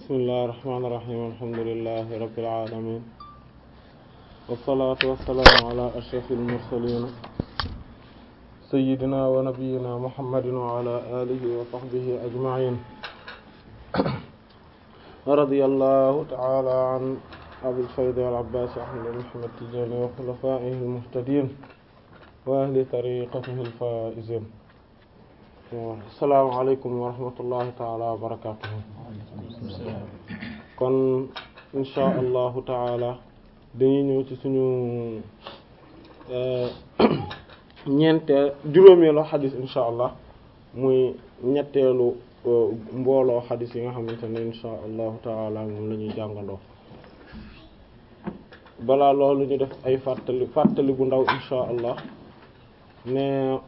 bismillahir rahmanir rahim alhamdulillahi rabbil alamin wassalatu wassalamu ala ashrafil mursalin sayyidina wa nabiyyina muhammadin wa ala alihi wa sahbihi ajma'in wa radiyallahu ta'ala an abil fayd al abbas ahmad muhammad tijani wa khulafa'ihi al muhtadin wa ahli tariqatihi al faizin assalaamu alaykum wa rahmatullahi ta'ala wa barakatuh kon insha allahu taala dañuy ñëw ci suñu ñeenteel juróomeelu xadis insha allah muy ñetteelu mbooloo xadis yi nga xamante ne insha allahu taala moom la ñuy jàngandoo balaa loolu ñu def ay fàttali fàttali bu ndaw insha allah ne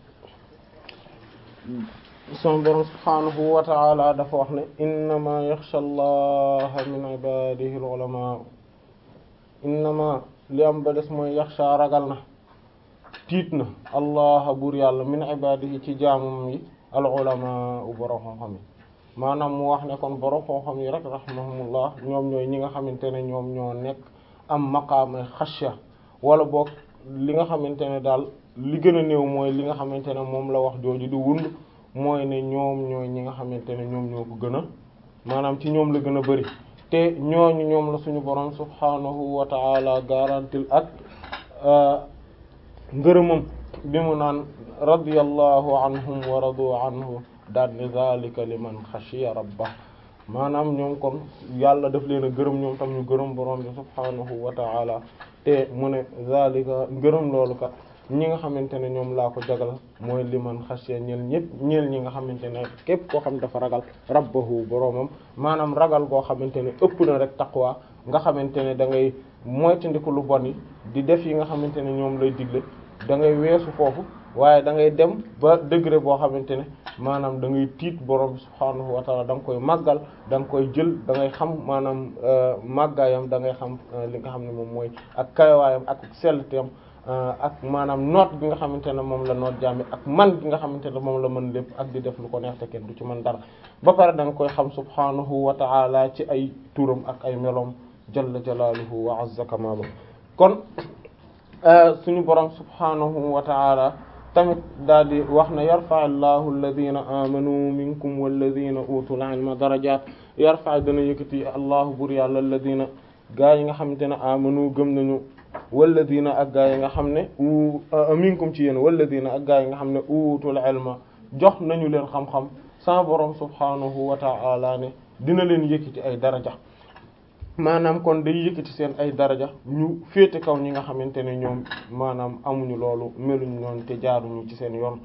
son borom subhaanahu wa ta'ala dafa wax ne innama yaxsha allaha min ibadihi al-ulama innama li am ba des mooy yaxsha ragal na tiit na allaha buur yàlla min ibadihi ci jaamum yi al-ulama u borom xam-xam yi maanaam mu wax ne kon borom xam-xam yi rek rahimahumullah ñoom ñooy ñi nga xamante ne ñoom ñoo nekk am maqaama xasya wala boog li nga xamante ne daal li gën a néew mooy li nga xamante ne moom la wax jooju di wund mooy ne ñoom ñooy ñi nga xamante ne ñoom ñoo ko gën a maanaam ci ñoom la gën a bari te ñooñu ñoom la suñu borom subhanahu wa ta'ala garantil ak ngërëmam bi mu naan radiyallahu anhum wa radu anhu daal ni zalika liman xashiya rabbah maanaam ñoom kon yàlla daf leen a gërëm ñoom tam ñu gërëm borom bi subhanahu wa ta'ala te mu ne zalika ngërëm loolu kat ñi nga xamante ne ñoom laa ko jagal mooy liman xasya ñeel ñëpp ñeel ñi nga xamante ne képp koo xam dafa ragal rabbahu boroomam maanaam ragal goo xamante ne ëpp na rek taqwa nga xamante ne da ngay moytandiku lu bon yi di def yi nga xamante ne ñoom lay digle da ngay weesu foofu waaye da ngay dem ba degré boo xamante ne maanaam da ngay tiit borom bi subhaanahu wa taala da nga koy màggal da nga koy jël da ngay xam maanaam màggaayam da ngay xam li nga xam ne moom mooy ak kayawaayam ak sellteem ak maanaam noot gi nga xamante ne moom la noot jaami ak man gi nga xamante ne moom la mën lépp ak di def lu ko neex te kenn du ci mën dara ba pare da nga koy xam subhaanahu wa ta'ala ci ay turam ak ay meloom jalla jalaaluhu wa azza kamaalu kon suñu borom subhaanahu wa ta'ala tamit daal di wax na yarfa allahu alladhina amanu minkum walladhina utul ilma darajat yarfa dana yëkkati allahu bur yàlla alladhina gaa yi nga xamante ne amanu gëm nañu walladina ak gaa yi nga xam ne u minkum ci yéen walladina ak gaa yi nga xam ne utul ilma jox nañu leen xam-xam sa borom subhanahu wa ta'ala ne dina leen yëkkati ay daraja maanaam kon day yëkkati seen ay daraja ñu féete kaw ñi nga xamante ne ñoom maanaam amuñu loolu meluñu noonu te jaaruñu ci seen yoon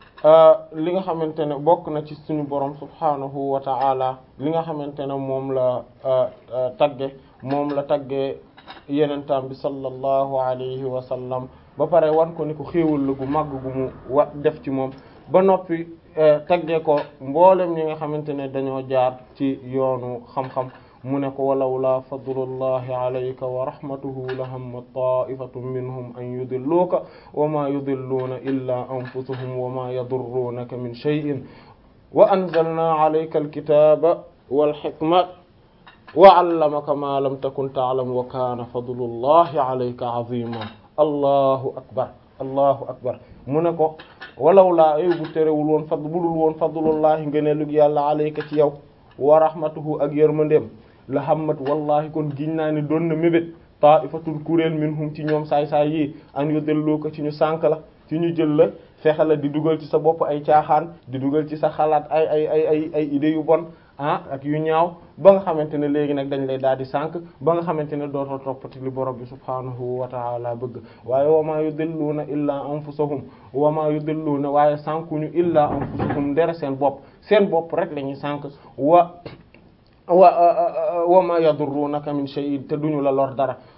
li nga xamante ne bokk na ci suñu borom subhanahu wa ta'ala li nga xamante ne moom la tagge moom la tagge yenentam bi sallallahu alayhi wa sallam ba pare wan ko ni ko xéewal la gu màgg gu mu wa def ci moom ba noppi tagge ko mboolem ñi nga xamante ne dañoo jaar ci yoonu xam-xam mu ne ko walawla fadlullahi alayka wa rahmatuhu la hamma ta'ifatun minhum an yudilluka wa ma yudilluuna illa anfusuhum wa ma yadurruunaka min shay'in wa anzalna alayka alkitaba wal hikmata wa 'allamaka ma lam takun ta'lam wa kana fadlullahi alayka 'azima allahu akbar allahu akbar mu ne ko walawla ay bu terewul woon fad budul woon fadlullahi ngëneelug yàlla alayka ci yow wa rahmatuhu ak yërmandeem la hammat wallahi kon giñ naa ne doon na mébét ta'ifatun kuréel minhum ci ñoom saay-saay yi an yudilluka ci ñu sànk la ci ñu jël la fexe la di dugal ci sa bopp ay caaxaan di dugal ci sa xalaat ay ay ay ay ay idées yu bon ah ak yu ñaaw ba nga xamante ne léegi nag dañ lay daal di sànk ba nga xamante ne dootoo toppati li borom bi subhaanahu wa ta'ala bëgg waaye wa ma yudilluuna illaa anfusahum wa ma yudilluuna waaye sànkuñu illaa anfusahum ndere seen bopp seen bopp rek la ñuy sànk wa wa wa ma yadurrunaka min shay'in te duñu la lor dara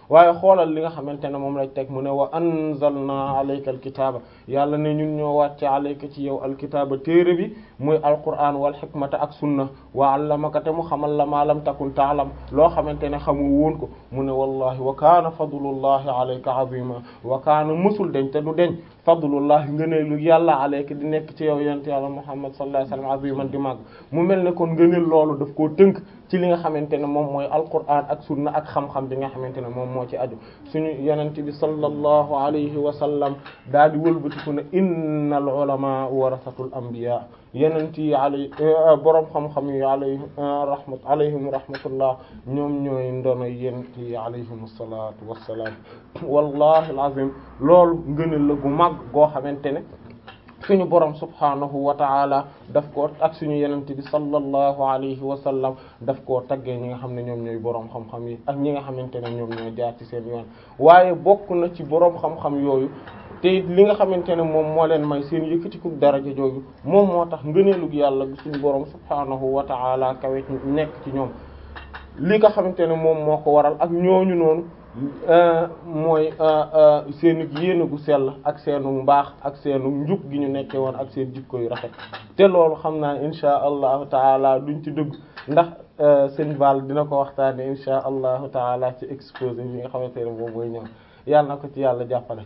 waaye xoolal li nga xamante ne moom lañ teg mu ne wa anzalna alayka alkitaaba yàlla ne ñun ñoo wàcce alayka ci yow alkitaaba téere bi muy alquran wal xikmata ak sunna wa allamaka te mu xamal la ma lam takun taalam loo xamante ne xamu woon ko mu ne wallahi wa kaana fadlullahi alayka azima wa kaana mësul deñ te du deñ fadlullahi ngëneelu yàlla alayka di nekk ci yow yent yàlla muhammad sallallahu alayhi wasallam aziman di màgg mu mel ne kon ngëneel loolu daf koo tënk ci li nga xamante ne moom mooy alquran ak sunna ak xam-xam bi nga xamante ne moom moo ci aju suñu yonent bi sallallahu alayhi wa sallam daal di wëlbatiku ne innal ulama warasatul anbiya yonent yi alay boroom xam-xam yi alayhim rahmat alayhim rahmatullah ñoom ñooy ndono yonent yi alayhim salaatu wassalaam wallahi alazim loolu ngëneel la gu mag goo xamante ne suñu borom subhaanahu wa ta'ala daf koo ak suñu yenente bi sallallahu alayhi wa sallam daf koo taggee ñi nga xam ne ñoom ñooy boroom xam-xam yi ak ñi nga xamante ne ñoom ñoo jaar ci seen yoon waaye bokk na ci boroom xam-xam yooyu te li nga xamante ne moom moo leen may seen yëkkatiku daraja jooju moom moo tax ngëneelug yàlla gi suñu borom subhaanahu wa ta'ala kawe nekk ci ñoom li nga xamante ne moom moo ko waral ak ñooñu noonu mooy seenu yéene gu sell ak seenu mbaax ak seenu njub gi ñu nekke woon ak seen jikko yu rafet te loolu xam naa insha allahu taala duñ ci dugg ndax sëñ Val dina ko waxtaane insha allahu taala ci exposé bi nga xamante ne moom mooy ñëw yàlla na ko ci yàlla jàppale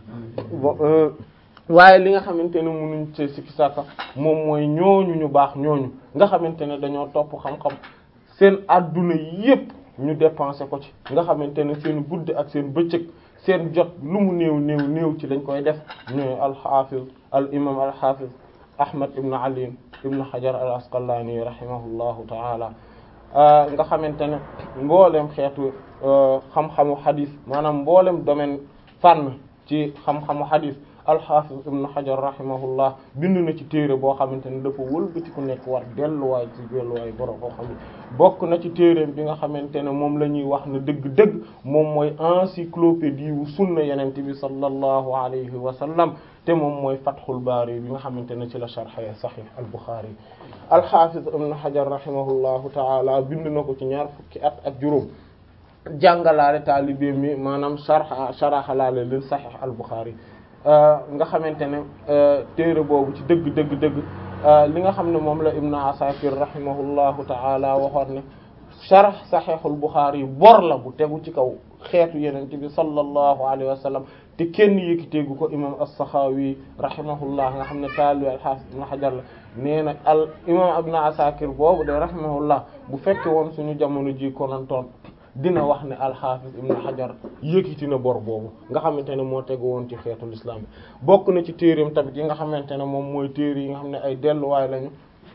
waaye li nga xamante ne munuñ ci sikki sàkka moom mooy ñooñu ñu baax ñooñu nga xamante ne dañoo topp xam-xam seen adduna yépp ñu dépensé ko ci nga xamante ne seen guddi ak seen bëccëg seen jot lu mu néew néew néew ci lañ koy def ñooy alxafiz al imam alxafiz ahmad ibn ali ibn hajar al asqalani rahimahullahu taala nga xamante ne mboolem xeetu xam-xamu xadis maanaam mboolem domaine fànn ci xam-xamu xadis alxafiz ibn hajar rahimahullah bind na ci téere boo xamante ne dafa wëlbati ku nekk war delluwaay ci delluwaay borom koo xam ne bokk na ci téereem bi nga xamante ne moom la ñuy wax ne dëgg-dëgg moom mooy encyclopédie wu sunna yenente bi sallallahu alayhi wa sallam te moom mooy fathul baari bi nga xamante ne ci la sharxee sahih al buxaari alxafiz ibn hajar rahimahullahu taala bind na ko ci ñaar fukki at ak juróom jàngalaale taalibe mi maanaam sharxa sharaxalaale leen sahih al buxaari nga xamante ne téere boobu ci dëgg dëgg dëgg li nga xam ne moom la Ibn Asakir rahimahullahu ta'ala waxoon ne sharh Sahihul Bukhari bor la bu tegu ci kaw xeetu yeneen bi sallallahu alayhi wa sallam te kenn yëkkiteegu ko imam as-Sakhawi rahimahullah nga xam ne taalibi al-Hafiz Ibn Hajar la nee na al imam Ibn Asakir boobu de rahimahullah bu fekke woon suñu jamono ji konantoon dina wax ne alxaafis ibn hajar yëkkati na bor boobu nga xamante ne moo tegu woon ci xeetul islam bi bokk na ci téereem tamit yi nga xamante ne moom mooy téere yi nga xam ne ay delluwaay lañu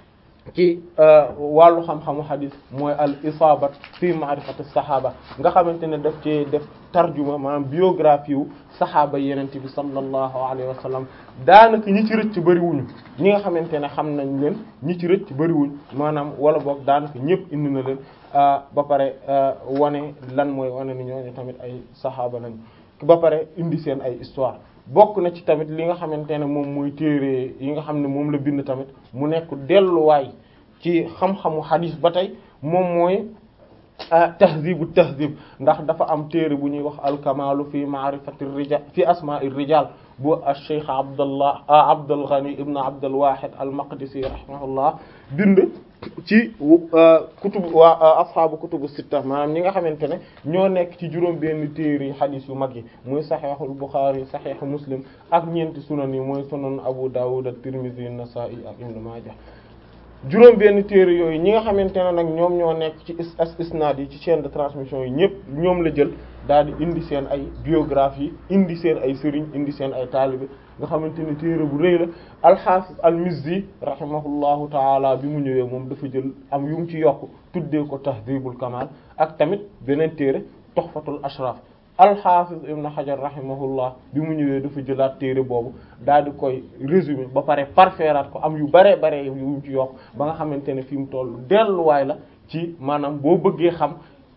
ci wàllu xam-xamu xadis mooy al isaabat fi ma'rifati saxaaba nga xamante ne daf ci def tarjuma maanaam biographie wu saxaaba yenente bi sallallahu alayhi wa sallam daanaka ñi ci rëcc bëriwuñu ñi nga xamante ne xam nañ leen ñi ci rëcc bëriwuñ maanaam wala boog daanaka ñëpp indi na leen ba pare wane lan mooy wane ni ñooñu tamit ay saxaaba lañ ba pare indi seen ay histoire bokk na ci tamit li nga xamante ne moom mooy téere yi nga xam ne moom la bind tamit mu nekk delluwaay ci xam-xamu xadis ba tey moom mooy tahzibu tahzib ndax dafa am téere bu ñuy wax alkamalu fi ma'rifati rijal fi asma'i rijal bu ash-shaykh abdallah abdul ghani ibn abdul wahid al maqdisi rahimahullah bind ci kutub waa ashaabu kutubu sitta maanaam ñi nga xamante ne ñoo nekk ci juróom benn téere yi xadis yu mag yi muy saxiixul buxaari saxiixu muslim ak ñeenti sunan yi mooy sunan abu dawud at-tirmidhi an-nasa'i ak ibn majah juróom benn téere yooyu ñi nga xamante ne nag ñoom ñoo nekk ci is isnaad yi ci chaîne de transmission yi ñëpp ñoom la jël daal di indi seen ay biographie indi seen ay sëriñ indi seen ay taalibe nga xamante ne téere bu rëy la alxaafis al-Mizzi rahimahullahu taala bi mu ñëwee moom dafa jël am yu mu ci yokk tuddee ko tahdhibul kamal ak tamit beneen téere tuhfatul ashraf alxaafis ibn Hajar rahimahullah bi mu ñëwee dafa jëlaat téere boobu daal di koy résumé ba pare parfairaat ko am yu bare bare yu mu ci yokk ba nga xamante ne fi mu toll delluwaay la ci maanaam boo bëggee xam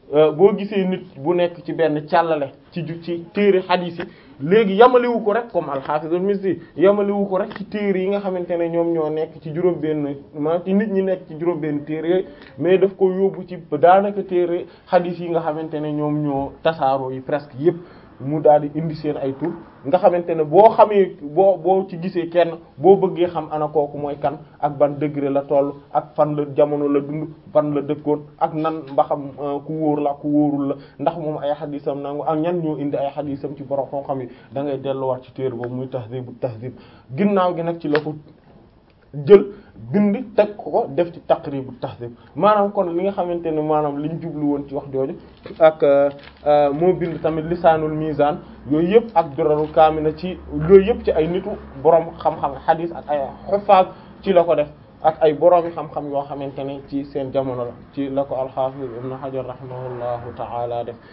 boo gisee nit bu nekk ci benn càllale ci ju ci téere xadiis yi léegi yamaliwu ko rek comme al-Hafiz al-Mizzi yamaliwu ko rek ci téere yi nga xamante ne ñoom ñoo nekk ci juróom-benn ma ci nit ñi nekk ci juróom-benn téere yooyu mais daf ko yóbbu ci daanaka téere xadiis yi nga xamante ne ñoom ñoo tasaaroo yi presque yépp mu daal di indi seen ay tur nga xamante ne boo xamee boo boo ci gisee kenn boo bëggee xam ana kooku mooy kan ak ban degré la toll ak fan la jamono la dund fan la dëkkoon ak nan mbaxam ku wóor la ku wóorul la ndax moom ay xadisam nangu ak ñan ñoo indi ay xadisam ci borom xam-xam yi da ngay delluwaat ci téere boobu muy tahzibu tahzib ginnaaw gi nag ci la ko jël bind teg ko def ci taqribu tahzib maanaam kon li nga xamante ne maanaam liñ jublu woon ci wax jooju ak moo bind tamit lisaanul mizan yooyu yëpp ak durarul kaamina ci yooyu yëpp ci ay nitu borom xam-xam xadis ak ay xufaaz ci la ko def ak ay boroomi xam-xam yoo xamante ne ci seen jamono la ci la ko al-Hafiz ibn Hajar rahimahullahu ta'ala def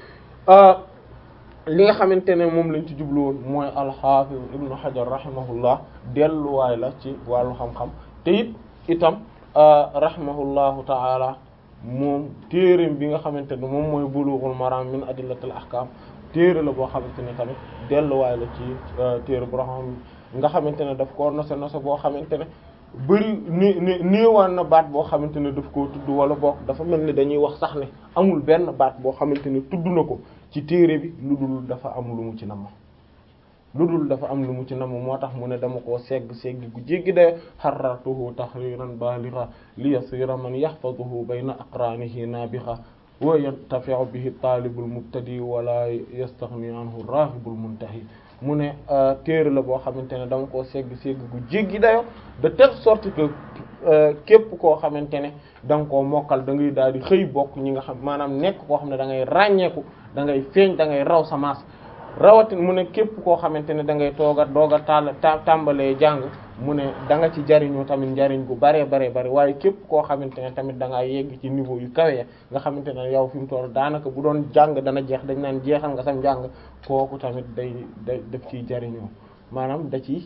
li nga xamante ne moom lañ ci jublu woon mooy al-Hafiz ibn Hajar rahimahullah delluwaay la ci wàllu xam-xam te it itam rahimahullahu ta'ala moom téereem bi nga xamante ne moom mooy Bulughul Maram min adillatil ahkam téere la boo xamante ne tamit delluwaay la ci téere boo xam nga xamante ne daf koo nose nose boo xamante ne bëri ni ni néewaan na baat boo xamante ne daf koo tudd wala bokk dafa mel ni dañuy wax sax ne amul benn baat boo xamante ne tudd na ko ci téere bi lu dul dafa am lu mu ci namm lu dul dafa am lu mu ci namm moo tax mu ne dama koo segg segg gu jéggi de xarartuhu tahriran baligha li yasira man yahfazuhu bayna aqranihi nabiha wa yantafi'u bihi talibul mubtadi wala yastaghni anhu rahibul muntahi mu ne téere la boo xamante ne dama koo segg segg gu jéggi dayo de telle sorte que képp koo xamante ne da nga koo mokkal da ngay daal di xëy bokk ñi nga xam maanaam nekk koo xam ne da ngay ràññeeku da ngay feeñ da ngay raw sa maas rawatin mu ne képp koo xamante ne da ngay tooga doog a taal tàmbalee jàng mu ne da nga ci jariñu tamit njariñ gu bare bare bare waaye képp koo xamante ne tamit da ngaa yegg ci niveau yu kawe nga xamante ne yow fi mu toll daanaka bu doon jàng dana jeex dañ naan jeexal nga sam njàng kooku tamit day day def ciy jariñoo maanaam da ci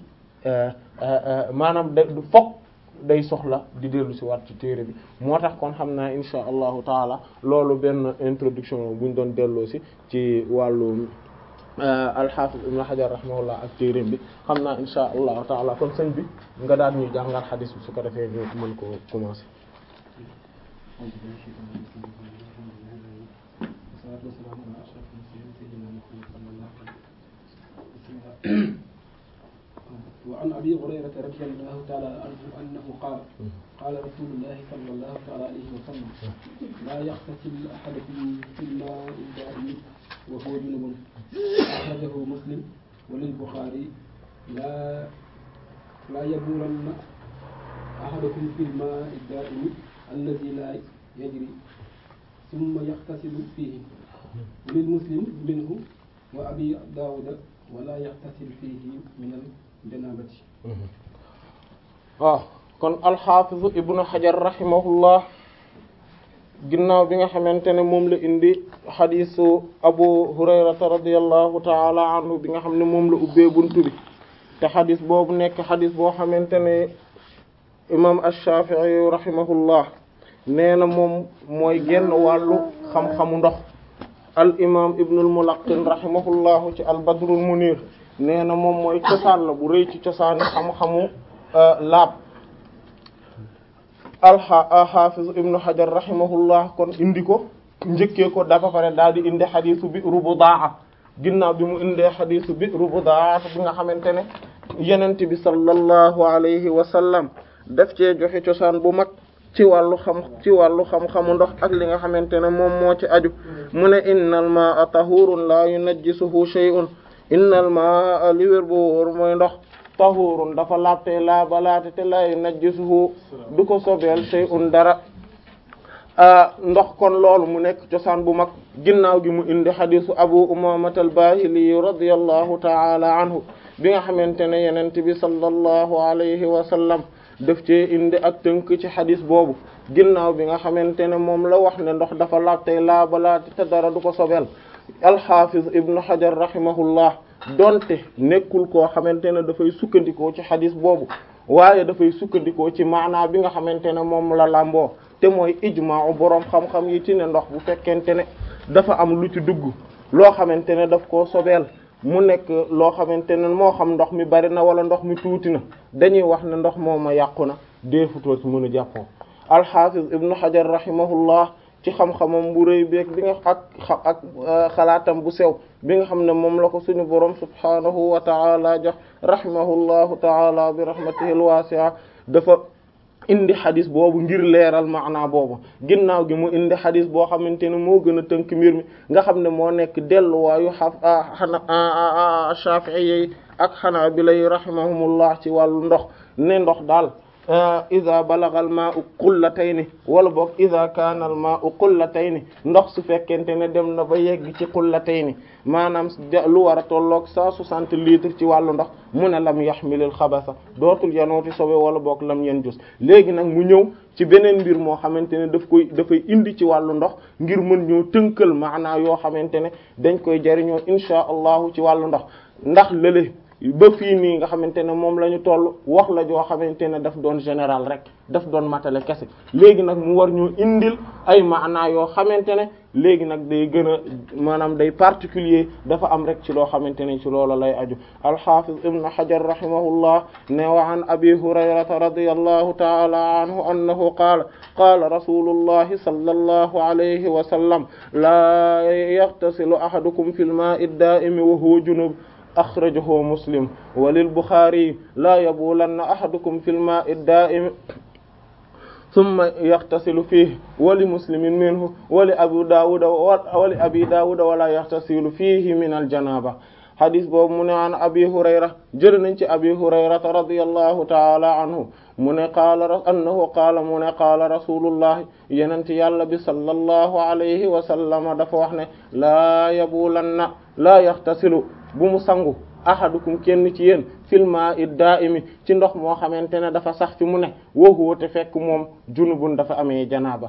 maanaam da fokk day soxla di dellu si waat ci téere bi moo tax kon xam naa insha allahu taala loolu benn introduction buñ doon delloo si ci wàllu alxaafis ibn Hajar rahimahullah ak téereem bi xam naa insha allahu taala kon sëñ bi nga daal ñuy jàngal xadis bi su ko defee ñu mën ko commencer وعن أبي هريرة رضي الله تعالى عنه أنه قال قال رسول الله صلى الله تعالى عليه وسلم لا يغتسل أحدكم في الماء الدائم وهو جنب أخرجه مسلم وللبخاري لا لا يبولن أحدكم في الماء الدائم الذي لا يجري ثم يغتسل فيه وللمسلم منه وأبي داود ولا يغتسل فيه من الجنابة waaw kon alxaafizu ibnu xajar rahimahullah ginnaaw bi nga xamante ne moom la indi xadisu abu hurayrata radiallahu taala anhu bi nga xam ne moom la ubbee buntu bi te xadis boobu nekk xadis boo xamante ne imam ash-shafi'i rahimahullah nee na moom mooy genn wàllu xam-xamu ndox al imam ibnul mulaqin rahimahullahu ci al badrul munir nee na moom mooy cosaan la bu rëy ci cosaani xam-xamu laab alxaafiz ibnu hajar rahimahullah kon indi ko njëkkee ko dafa pare daal di indi xadisu bi'ru budaa ginnaaw bi mu indee xadisu bi'ru budaa bi nga xamante ne yenent bi sallallahu alayhi wa sallam daf cee joxe cosaan bu mag ci wàllu xam ci wàllu xam-xamu ndox ak li nga xamante ne moom moo ci aju mu ne innal maa'a tahurun la yunajjisuhu shay'un innal maa'a li wér bu wóor mooy ndox tahurun dafa laabte laa balaate te la yunajjisuhu du ko sobeel shay'un dara ndox kon loolu mu nekk cosaan bu mag ginnaaw gi mu indi xadisu abu umaamata al-baahili radiyallahu ta'ala anhu bi nga xamante ne yenente bi sallallahu alayhi wa sallam def cee indi ak tënk ci xadis boobu ginnaaw bi nga xamante ne moom la wax ne ndox dafa laab tey laabalaate te dara du ko sobel alxafiz ibnu hajar rahimahullah donte nekkul koo xamante ne dafay sukkandikoo ci xadis boobu waaye dafay sukkandikoo ci maanaa bi nga xamante ne moom la làmboo te mooy ijmaa boroom xam-xam yi ci ne ndox bu fekkente ne dafa am lu ci dugg loo xamante ne daf koo sobeel mu nekk loo xamante ne moo xam ndox mi bari na wala ndox mi tuuti na dañuy wax ne ndox mooma yàqu na deefutoo ci mën a jàppoo alxafiz ibnu xajar rahimahullah ci xam-xamam bu rëy beeg bi nga ak ak xalaatam bu sew bi nga xam ne moom la ko suñu borom subhanahu wa taala jox rahimahullahu taala bi rahmatihi alwasi'a dafa indi xadis boobu ngir leeral maanaa boobu ginnaaw gi mu indi xadis boo xamante ne moo gën a tënk mbir mi nga xam ne moo nekk delluwaayu xaf xana Shafi'i ak Hanabila rahimahumullah ci wàllu ndox ne ndox daal ida balagha al ma'u qullatayni wala boog ida kaana al ma'u qullatayni ndox su fekkente ne dem na ba yegg ci qullatayni maanaam lu war a tolloog cent soixante litres ci wàllu ndox mu ne lam yaxmilil xabasa dootul yanooti sobe wala boog lam yen jus léegi nag mu ñëw ci beneen mbir moo xamante ne daf koy dafay indi ci wàllu ndox ngir mën ñoo tënkal maanaa yoo xamante ne dañ koy jariñoo insha allahu ci wàllu ndox ndax lële ba fii nii nga xamante ne moom la ñu toll wax la joo xamante ne daf doon général rek daf doon matale kese léegi nag mu war ñoo indil ay maanaa yoo xamante ne léegi nag day gën a maanaam day particulier dafa am rek ci loo xamante ne ci loolu lay aju alxafiz ibnu hajar rahimahullah ne wa an abi hurayrata radiyallahu ta'ala anhu annahu qaala qaala rasulullahi sallallahu alayhi wa sallam laa yaghtasilu ahadukum fil maa'i ad-daa'imi wa huwa junub axrajahu muslim wa lil buxaari laa yabulanna ahadukum fil maa'i ad-daa'imi summa yaxtasilu fiihi wa li muslimin minhu wa li abi daawuda wa li abi daawuda wala yaxtasilu fiihi min al-janaaba hadis boobu mu ne an abi hurayra jël nañ ci abi hurayrata radiyallahu taala anhu mu ne qaala annahu qaala mu ne qaala rasulullahi yenente yàlla bi sallallahu alayhi wa sallama dafa wax ne laa yabulanna laa yaxtasilu bu mu sangu ahadukum kenn ci yéen fil maa'i daa'imi ci ndox moo xamante ne dafa sax fi mu ne wa huwa te fekk moom junubun dafa amee janaaba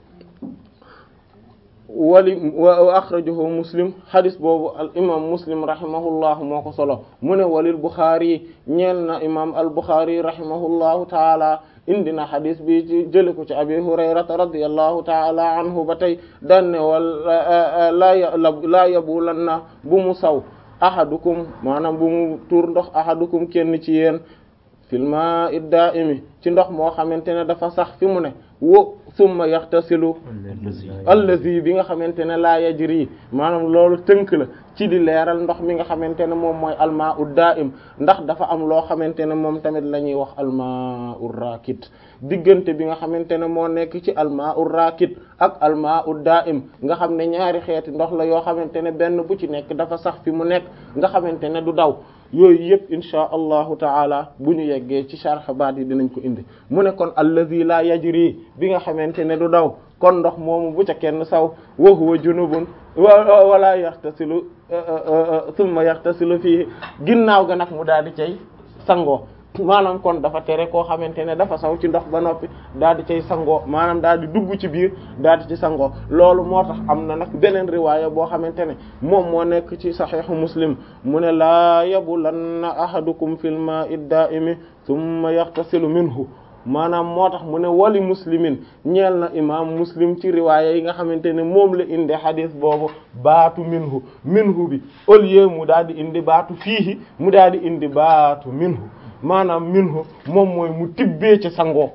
wali wa akhrajahu muslim hadis boobu al imam muslim rahimahullah moo ko solo mu ne walil buxaari ñeel na imam al buxaari rahimahullahu taala indi na hadis bi ci jële ko ci abi hurayrata radiyallahu taala anhu ba tey danne wal laa laa yabulanna bu mu saw ahadukum maanaam bu mu tuur ndox ahadukum kenn ci yéen fil maa'i daa'imi ci ndox moo xamante ne dafa sax fi mu ne wo summa yaxtasilu allazi bi nga xamante ne laa yajri maanaam loolu tënk la ci di leeral ndox mi nga xamante ne moom mooy almaa'u daa'im ndax dafa am loo xamante ne moom tamit la ñuy wax almaa'u raakit diggante bi nga xamante ne moo nekk ci almaa'u raakit ak almaa'u daa'im nga xam ne ñaari xeeti ndox la yoo xamante ne benn bu ci nekk dafa sax fi mu nekk nga xamante ne du daw yooyu yëpp insha allahu taala bu ñu yeggee ci sharh baat yi dinañ ko indi mu ne kon allazi la yajri bi nga xamante ne du daw kon ndox moomu bu ca kenn saw wa huwa junubun wala yaxtasilu thumma yaxtasilu fii ginnaaw ga nag mu daal di cay sangoo maanaam kon dafa tere koo xamante ne dafa saw ci ndox ba noppi daal di cay sangoo maanaam daal di dugg ci biir daal di ci sangoo loolu moo tax am na nag beneen riwaaya boo xamante ne moom moo nekk ci saxiixu muslim mu ne laa yabulanna ahadukum fil maa'i daa'imi thumma yaxtasilu minhu maanaam moo tax mu ne wali muslimin ñeel na imam muslim ci riwaaya yi nga xamante ne moom la indi xadis boobu baatu minhu minhu bi au lieu mu daal di indi baatu fiihi mu daal di indi baatu minhu maanaam minhu moom mooy mu tibbee ci sangoo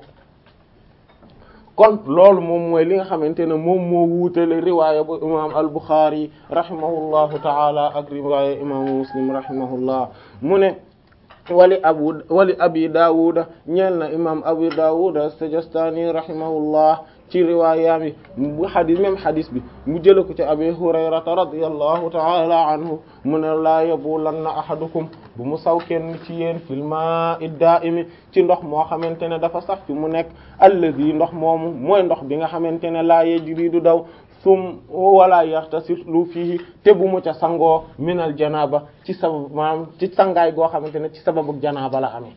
kon loolu moom mooy li nga xamante ne moom moo wuutale riwaaya bu imam al-Bukhari rahimahullahu taala ak riwaaya imaamu muslim rahimahullah mu ne wali abu wali abi daawuda ñeel na imam abu daawuda as-Sijistani rahimahullah ci riwaayaami bu xadis même xadis bi mu jële ko ci abi hurayrata radiyallahu taala anhu mu ne laa yabulanna ahadukum bu mu saw kenn ci yéen fil maa'i daa'imi ci ndox moo xamante ne dafa sax fi mu nekk allazi ndox moomu mooy ndox bi nga xamante ne laa yajri du daw sum wala yaxtasilu fiihi te bu mu ca sangoo minal janaaba ci sabab maanaam ci sangaay goo xamante ne ci sababu janaaba la amee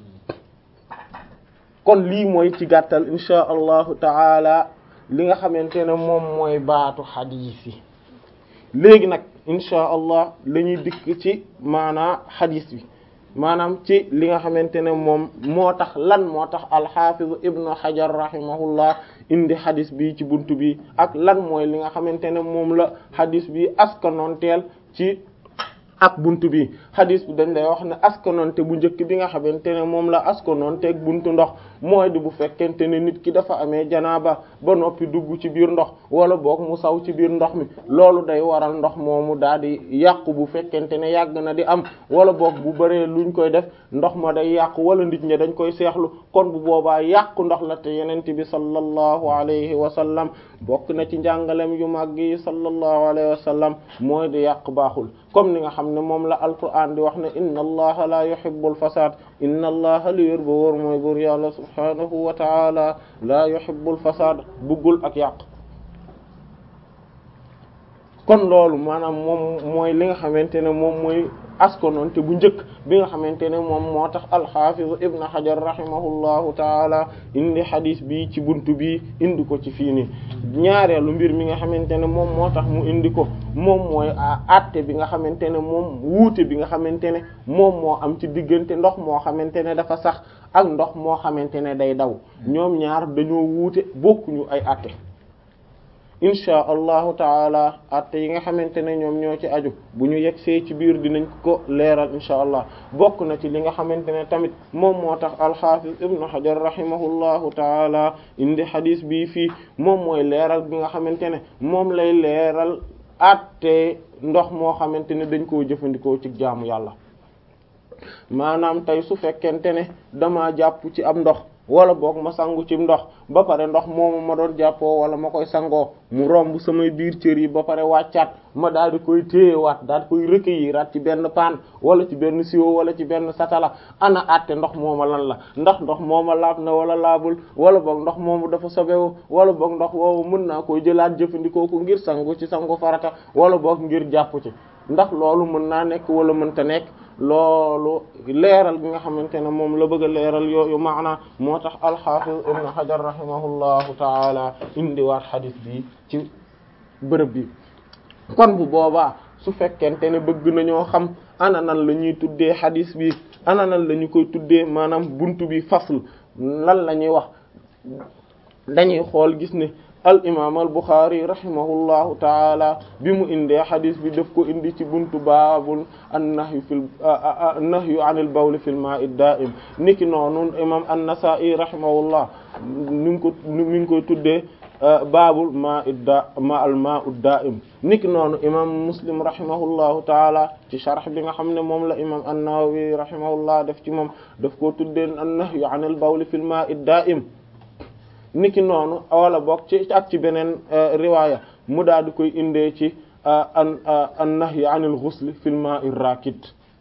kon lii mooy ci gàttal insha allahu taala li nga xamante ne moom mooy baatu xadiis yi léegi nag insha allah la ñuy dikk ci maanaa xadiis bi maanaam ci li nga xamante ne moom moo tax lan moo tax alxaafiz ibnu hajar rahimahullah indi xadis bi ci buntu bi ak lan mooy li nga xamante ne moom la xadis bi askanoonteel ci ak buntu bi xadis bi dañ lay wax ne askanoonte bu njëkk bi nga xamante ne moom la askanoonteeg buntu ndox mooy di bu fekkente ne nit ki dafa amee janaaba ba noppi dugg ci biir ndox wala boog mu saw ci biir ndox mi loolu day waral ndox moomu daal di yàqu bu fekkente ne yàgg na di am wala boog bu bëree luñ koy def ndox ma day yàqu wala nit ñi dañ koy seexlu kon bu boobaa yàqu ndox la te yenent bi sallallahu alayhi wa sallam bokk na ci njàngalem yu màgg yi sallallahu alayhi wa sallam mooy di yàq baaxul comme ni nga xam ne moom la alquran di wax ne inna allaha la yuhibbul fasad inna allaha li wér ba wóor mooy buur yàlla subhanahu wa taala la yuhibbul fasad buggul ak yàq kon loolu maanaam moom mooy li nga xamante ne moom mooy askonoon te bu njëkk bi nga xamante ne moom moo tax alxafiz ibn hajar rahimahullahu taala indi hadis bi ci buntu bi indi ko ci fii nii ñaareelu mbir mi nga xamante ne moom moo tax mu indi ko moom mooy àtte bi nga xamante ne moom wuute bi nga xamante ne moom moo am ci diggante ndox moo xamante ne dafa sax ak ndox moo xamante ne day daw ñoom ñaar dañoo wuute bokkuñu ay àtte insha allahu taala atte yi nga xamante ne ñoom ñoo ci aju bu ñu yegsee ci biir dinañ ko leeral insha allah bokk na ci li nga xamante ne tamit moom moo tax alxaafis ibnu hajar rahimahullahu taala indi xadis bii fii moom mooy leeral bi nga xamante ne moom lay leeral atte ndox moo xamante ne dañ koo jëfandikoo ci jaamu yàlla maanaam tey su fekkente ne dama jàpp ci am ndox wala boog ma sangu ci ndox ba pare ndox moomu ma doon jàppoo wala ma koy sangoo mu romb samay biir cër yi ba pare wàccaat ma daal di koy téyewaat daal di koy recueillir ci benn paan wala ci benn siwo wala ci benn satala ana àtte ndox mooma lan la ndax ndox mooma laab na wala laabul wala boog ndox moomu dafa sobewu wala boog ndox woowu mën naa koy jëlaat jëfandikoo ko ngir sangu ci sangu farata wala boog ngir jàpp ci ndax loolu mën naa nekk wala mënta nekk loolu leeral bi nga xamante ne moom la bëgg a leeral yooyu maana moo tax alxafiz ibn hajar rahimahullahu taala indiwaat xadis bi ci bërëb bi kon bu boobaa su fekkente ne bëgg nañoo xam ana nan la ñuy tuddee xadis bi ana nan la ñu koy tuddee maanaam buntu bi fasl lan la ñuy wax dañuy xool gis ne al imam al Bukhari rahimahullahu taala bi mu indee xadis bi daf ko indi ci buntu baabul annahyu fil nahyu anil bawli fil ma'i da'im niki noonu imam an-Nasa'i rahimahullah ni ngi ko mi ngi koy tuddee baabul ma'i da ma al ma'u da'im niki noonu imam Muslim rahimahullahu taala ci sharh bi nga xam ne moom la imam an-Nawawi rahimahullah def ci moom daf koo tuddee an-nahyu anil bawli fil ma'i da'im niki noonu wala bokk ci ak ci beneen riwaaya mu daal di koy indee ci an an nahyi anil ghusl fil ma'i rakid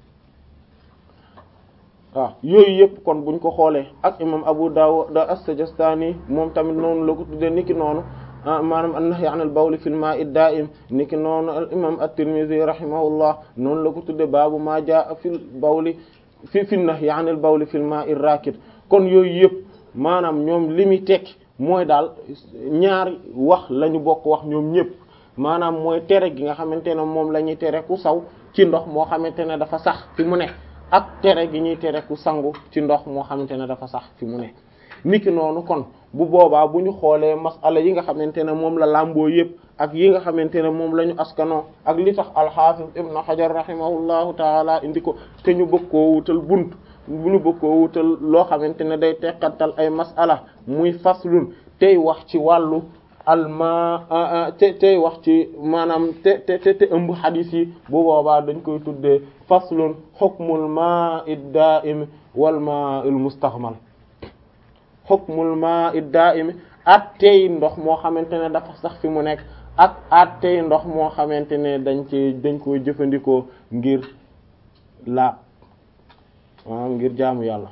waaw yooyu yëpp kon buñ ko xoolee ak imam Abu Dawud as-Sijistani moom tamit noonu la ko tuddee niki noonu maanaam an nahyi anil bawl fil ma'i da'im niki noonu al imam at-Tirmidhi rahimahullah noonu la ko tuddee baabu ma jaa fil bawli fi fi nahyi anil bawl fil ma'i rakid kon yooyu yëpp maanaam ñoom li muy tekki mooy daal ñaari wax la ñu bokk wax ñoom ñëpp maanaam mooy tere gi nga xamante ne moom la ñuy tere ku saw ci ndox moo xamante ne dafa sax fi mu ne ak tere gi ñuy tere ku sangu ci ndox moo xamante ne dafa sax fi mu ne niki noonu kon bu boobaa bu ñu xoolee masala yi nga xamante ne moom la làmboo yëpp ak yi nga xamante ne moom la ñu askanoo ak li tax alxaafis ibnu xajar rahimahullahu taala indi ko te ñu bëgg koo wutal bunt bu ñu bëgg koo wutal loo xamante ne day teqantal ay masala muy faslun tey wax ci wàllu alma te tey wax ci maanaam te te te ëmb xadis yi bu boobaa dañ koy tuddee faslun xukmul ma'i da'im wal ma'il mustaxmal xukmul ma'i da'im at tey ndox moo xamante ne dafa sax fi mu nekk ak at tey ndox moo xamante ne dañ ci dañ koy jëfandikoo ngir laab waaw ngir jaamu yàlla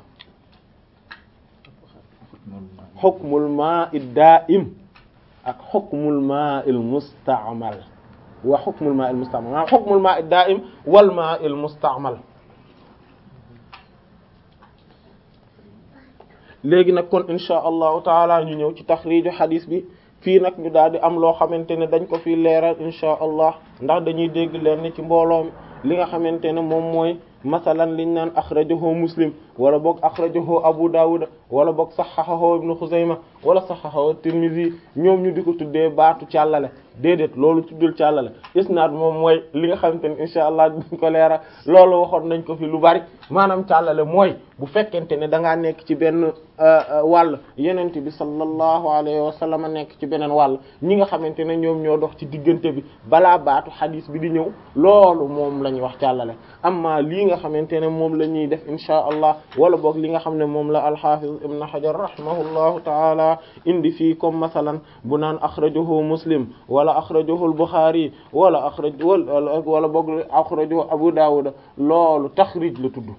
xukmul ma'i da'im ak xukmul ma'il musta'mal wa xukmul ma'il musta'mal maanaam xukmul ma'i da'im wal ma'il musta'mal léegi nag kon insha allahu taala ñu ñëw ci taxriiju xadis bi fii nag ñu daal di am loo xamante ne dañ ko fi leeral insha allah ndax dañuy dégg leen ci mbooloo li nga xamante ne moom mooy masalan liñ naan axrajahu muslim wala boog axrajahu abu dawud wala boog saxaxahu ibnu xuzayma wala saxaxahu tirmidhi ñoom ñu di ko tuddee baatu càllale déedéet loolu tuddul càllale isnaad moom mooy li nga xamante ne insha allah duñ ko leera loolu waxoon nañ ko fi lu bari maanaam càllale mooy bu fekkente ne da ngaa nekk ci benn wàll yenente bi sallallahu alayhi wa sallam nekk ci beneen wàll ñi nga xamante ne ñoom ñoo dox ci diggante bi balaa baatu xadis bi di ñëw loolu moom la ñuy wax càllale amma lii nga xamante ne moom la ñuy def insha allah wala boog li nga xam ne moom la alxafiz ibn hajar rahimahullahu taala indi fii comme masalan bu naan axrajahu muslim wala axrajahu al-bukhari wala axraj wala boog axrajahu abu dawud loolu taxrij la tudd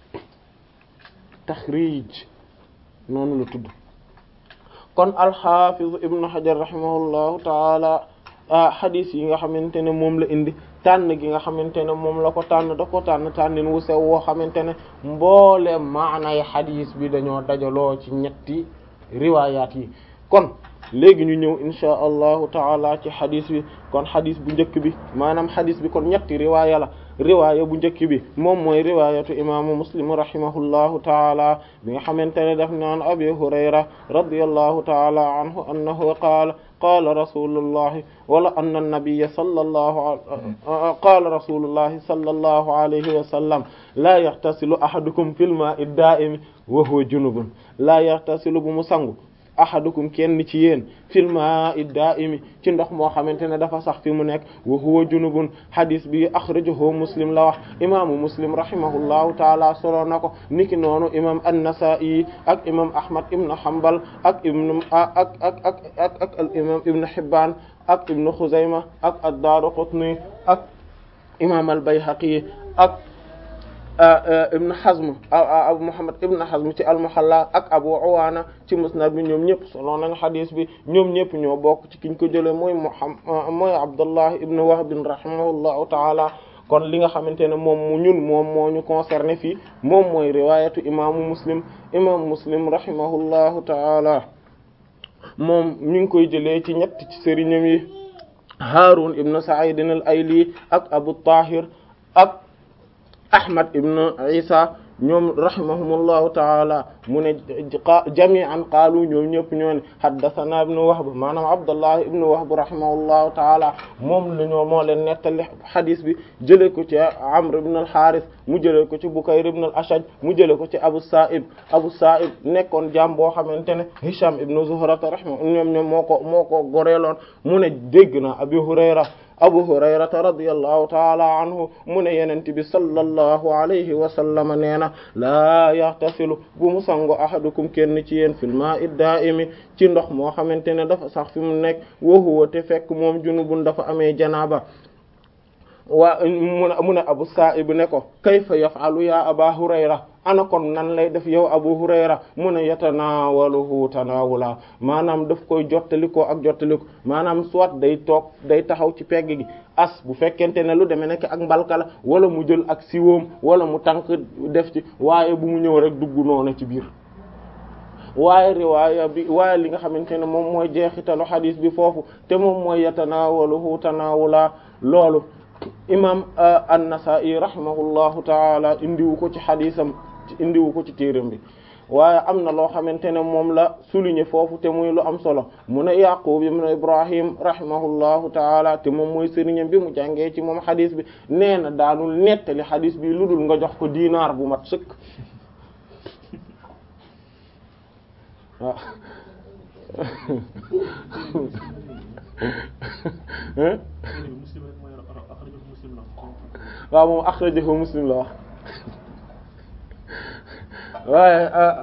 taxrij noonu la tudd kon alxafiz ibn hajar rahimahullahu taala xadis yi nga xamante ne moom la indi tànn gi nga xamante ne moom la ko tànn da ko tànn tànnin wu sew woo xamante ne mboole maanay xadis bi dañoo dajaloo ci ñetti riwaayaat yi kon léegi ñu ñëw insha allahu taala ci xadis bi kon xadis bu njëkk bi maanaam xadis bi kon ñetti riwaaya la riwaaya bu njëkk bi moom mooy riwaayatu imaamu muslim rahimahullahu taala bi nga xamante ne daf naan abi hurayra radiyallahu taala anhu annahu qaala qaala rasulullahi wala anna nabiyya sallallahu qaala rasulullahi sallallahu alayhi wa sallam laa yaxtasilu ahadukum fil maa'i daa'imi wa huwa junubun laa yaxtasilu bu mu sangu ahadukum kenn ci yéen fil maa'i daa'imi ci ndox moo xamante ne dafa sax fi mu nekk wa huwa junubun hadis bi akhrajahu muslim la wax imaamu muslim rahimahullahu taala solo na ko niki noonu imam an-Nasa'i ak imam Ahmad ibn Hanbal ak ibn ak ak ak ak ak al imam ibn Hibban ak ibn Khuzayma ak ad-Daraqutni ak imam al-Bayhaqi ak ibn Hazm Abu Muhammad ibn Hazm ci al-Muhalla ak Abu Awaana ci Musnad bi ñoom ñëpp solo nañ xadis bi ñoom ñëpp ñoo bokk ci kiñ ko jëlee mooy Muhammad mooy Abdullah ibn Wahb rahimahullahu ta'ala kon li nga xamante ne moom mu ñun moom moo ñu concerné fii moom mooy riwaayatu imaamu Muslim imaamu Muslim rahimahullahu ta'ala moom ñu ngi koy jëlee ci ñett ci sëriñam yi Haarun ibn Sa'id al-Ayli ak Abu Tahir ak Ahmad ibn Isa ñoom rahimahumullahu taala mu ne jami'an qaalu ñoom ñëpp ñoo ne haddathana ibn Wahb maanaam Abdullah ibn Wahb rahimahullahu taala moom la ñoo moo leen nettali hadis bi jëlee ko ci Amr ibn al-Harith mu jëlee ko ci Bukayr ibn al-Ashaj mu jëlee ko ci Abu Sa'ib Abu Sa'ib nekkoon jaam boo xamante ne Hisham ibn Zuhrata rahimahu ñoom ñoom moo ko moo ko goreeloon mu ne dégg na Abi Hurayra abu hurayrata radiyallahu taala anhu mu ne yenente bi sallallahu alayhi wa sallam nee na laa yaxtasilu bu mu sango ahadukum kenn ci yéen fil ma'i da'imi ci ndox moo xamante ne dafa sax fi mu nekk wa huwa te fekk moom junubun dafa amee janaaba waa mun a mun a abu sa'ib ne ko kayfa yaf'alu ya aba hurayra ana kon nan lay def yow abu hurayra mu ne yatanaawaluhu tanaawula maanaam daf koy jottalikoo ak jottaliko maanaam soit day toog day taxaw ci pegg gi as bu fekkente ne lu demee nekk ak mbalka la wala mu jël ak siwoom wala mu tànk def ci waaye bu mu ñëw rek dugg noonu ci biir waaye riwaaya bi waaye li nga xamante ne moom mooy jeexitalu xadiis bi foofu te moom mooy yatanaawaluhu tanaawula loolu imam an-Nasa'i rahimahullahu taala indiwu ko ci xadisam indiwu ko ci téeram bi waaye am na loo xamante ne moom la souligner foofu te muy lu am solo mu ne Yaqub ibn Ibrahim rahimahullahu taala te moom mooy sëriñam bi mu jàngee ci moom xadis bi nee na daanul nettali xadis bi lu dul nga jox ko diinaar bu mat sëkk waaw waaw moom akhrajahu muslim la wax waaye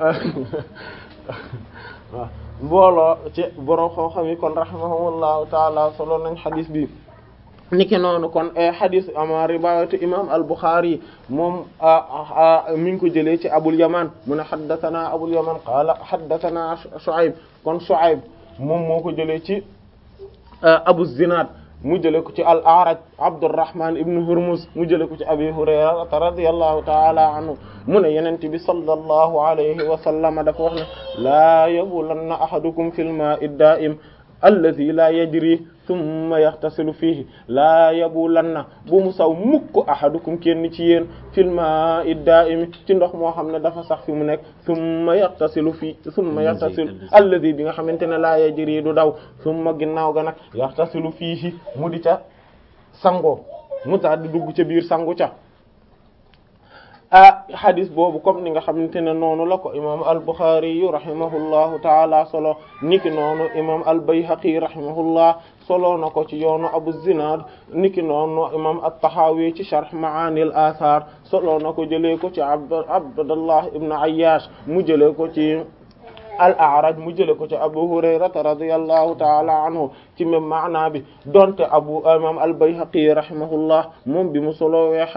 waaw mbooloo ci borom xam-xam yi kon rahimahumullahu taala solo nañ xadis bi niki noonu kon xadis ama riwaayatu imam al-Bukhari moom mi ngi ko jëlee ci Abul Yaman mu ne haddathana Abul Yaman qaala haddathana Shu'ayb kon Shu'ayb moom moo ko jëlee ci Abu Zinad mu jëlee ko ci al-A'raj Abdurrahman ibn Hurmuz mu jëlee ko ci Abi Hurayra radiyallahu ta'ala anhu mu ne Yonent bi sallallahu alayhi wa sallam dafa wax ne laa yabulanna ahadukum fil ma'i da'im alladhi la yajri thumma yaxtasilu fiihi laa yabulanna bu mu saw mukk ahadukum kenn ci yéen fil ma'i da'imi ci ndox moo xam ne dafa sax fi mu nekk thumma yaxtasilu fii thumma yaxtasilu alladhi bi nga xamante ne laa yajri du daw thumma ginnaaw ga nag yaxtasilu fiihi mu di ca sango mu daal di dugg ca biir sangu ca ah hadis boobu comme ni nga xamante ne noonu la ko imam al-Bukhari yu rahimahullahu taala solo niki noonu imam al-Bayhaqi rahimahullah solo na ko ci yoonu Abu Zinad niki noonu imam at-Tahawi ci sharh Ma'ani al-Athar solo na ko jëlee ko ci Abd Abdullah ibn Ayyash mu jëlee ko ci al-A'raj mu jëlee ko ci Abu Hurayrata radiyallahu ta'ala anhu ci même maana bi donte abu imam al-Bayhaqi rahimahullah moom bi mu solowee